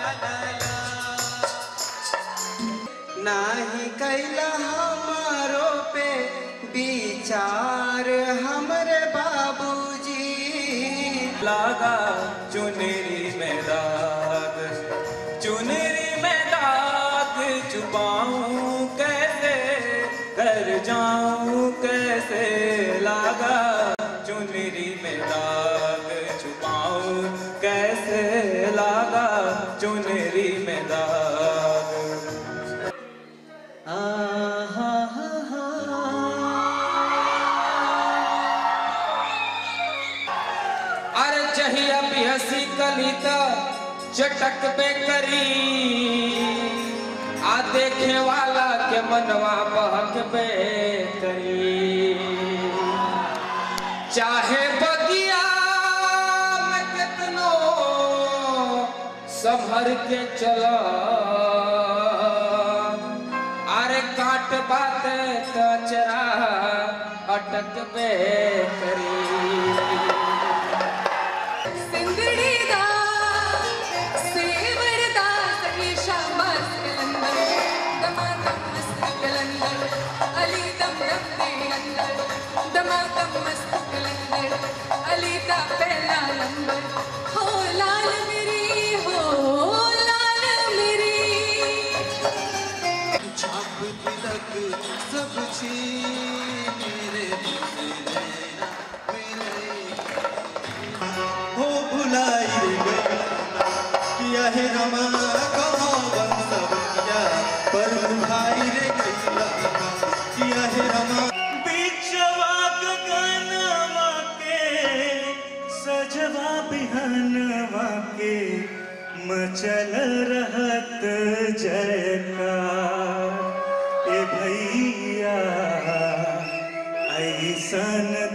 नाही कैला हमारो पे विचार हमरे बाबूजी लागा चुनरी में दाग चुनरी में दाग छुपाऊं कैसे कर जाऊं कैसे लागा चुनरी में दाग छुपाऊं कैसे लागा चुनरी में दाग आ हा हा हा अरे जहिया भी हंसी कली त चटक पे करी आ देखे वाला के मनवा बहक पे करी चाहे बगिया में कितनो संभर के चला अरे काट बात कचरा अटक पे करी सिंदड़ी दा सेवर दा सही शाबाश कलंदर दमादम मस्त कलंदर अली दम दम दे अंदर दमादम मस्त कलंदर अली दा पहला नंबर हो लाल मेरी हो लाल मेरी छाप तिलक सब छीन मेरे मेरे मेरे हो भुलाई रे गैला किया है रमा कौन सब किया पर भाई रे गैला किया है रमा बिचवा गगनवा के सजवा बिहनवा के मचल रहत जयकार ए भैया ऐसन